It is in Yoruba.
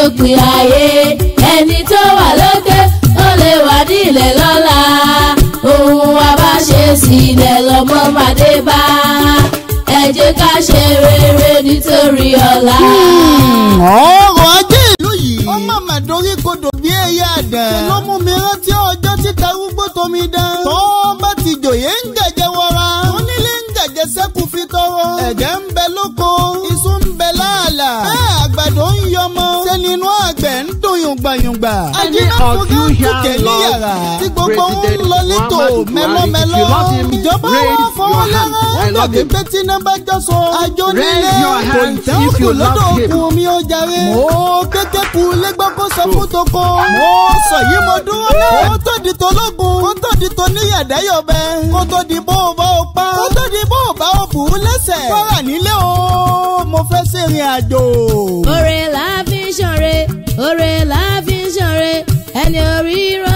dópin ayé ẹni tó wà lókè ó lè wà nílẹ̀ lọ́la ohun wa bá ṣe sílẹ̀ lọ́mọ màdé bá ẹ jẹ́ ká ṣe rere nítorí ọ̀la. ọrọ̀ ajé ìlú yìí. ó má má dorí kodò bí ẹyẹ àdán. ṣe ló mú mi rántí ọjọ́ títa arúgbó tómi dán. tó bá ti jòyè ń jẹ̀jẹ̀ wọra. onílé ń jẹ̀jẹ̀ sẹ́kù fi tọrọ. ẹ̀jẹ̀ ń bẹ lóko. iṣu ń bẹ láàlà. bẹ́ẹ̀ àgbàdo ń yọmọ. ṣé nínú àgbẹ̀ ń dùn yùngbàyùngbà. ajínigbọ̀gá ń kúkẹ́ ní yàrá. tí gbogbo ń lọ létò mẹ́lọ́mẹ́lọ́. ìjọba wọn fọwọ́ lára. wọ́n dàbí pé tí iná bá jọ sọ. àjọ nílé kò tẹ́ òkú lọ́dọ̀ òkun mi ó jàre. mo kéke kú lẹ́gbọ́ kó sọ fún toko. mo sọ yìí mo dúró náà. kó tó di tológun. kó tó di toníyàdáyọ̀bẹ. kó tó di bó o bá o pa. kó tó di bó o bá o bù ú lẹ́sẹ̀. kọ́ra nílé o mo fẹ́ ṣèrìn àjò. Oore la fi ń ṣọ̀re, oore la fi ń ṣọ̀re, ẹni orí rọ